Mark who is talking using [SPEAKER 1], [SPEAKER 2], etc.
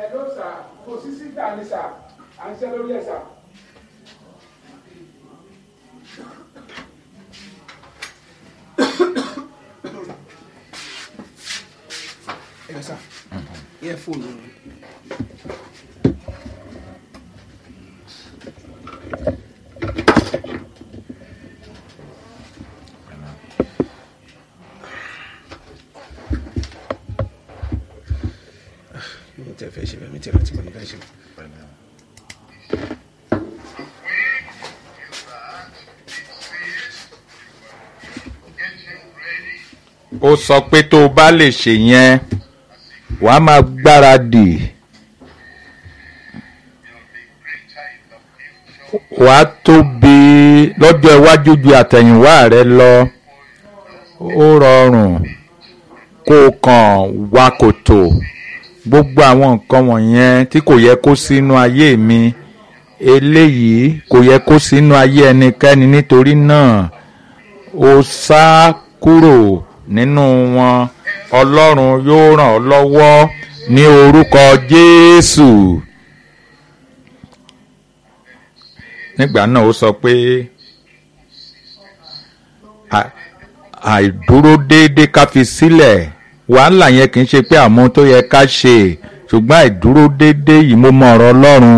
[SPEAKER 1] ló sà kò sí síta ni sà à ń ṣe lórí ẹ̀ sà.
[SPEAKER 2] ẹ sà yẹ fóònù mi. mi tẹ fẹ́ ṣe bẹ́ẹ̀ mi tẹ rántí mo ní fẹ́ ṣe bẹ́ẹ̀.
[SPEAKER 3] ó sọ pé tó o bá lè ṣe yẹn wàá máa gbáradì wàá tóbi lọ́jọ́ iwájú ju àtẹ̀yìnwá rẹ lọ ó rọrùn kó o kàn wá kòtò gbogbo àwọn nǹkan wọ̀nyẹn tí kò yẹ kó sínú ayé mi eléyìí kò yẹ kó sínú ayé ẹnikẹ́ni nítorí náà ó sá kúrò nínú wọn ọlọ́run yóò ràn ọ́ lọ́wọ́ ní orúkọ jésù nígbà náà ó sọ pé à- àìdúró déédéé ká fi sílẹ̀ wàhálà yẹn kì í ṣe pé àmọ́ tó yẹ ká ṣe ṣùgbọ́n àìdúró déédéé yìí mo mọ ọ̀rọ̀ ọlọ́run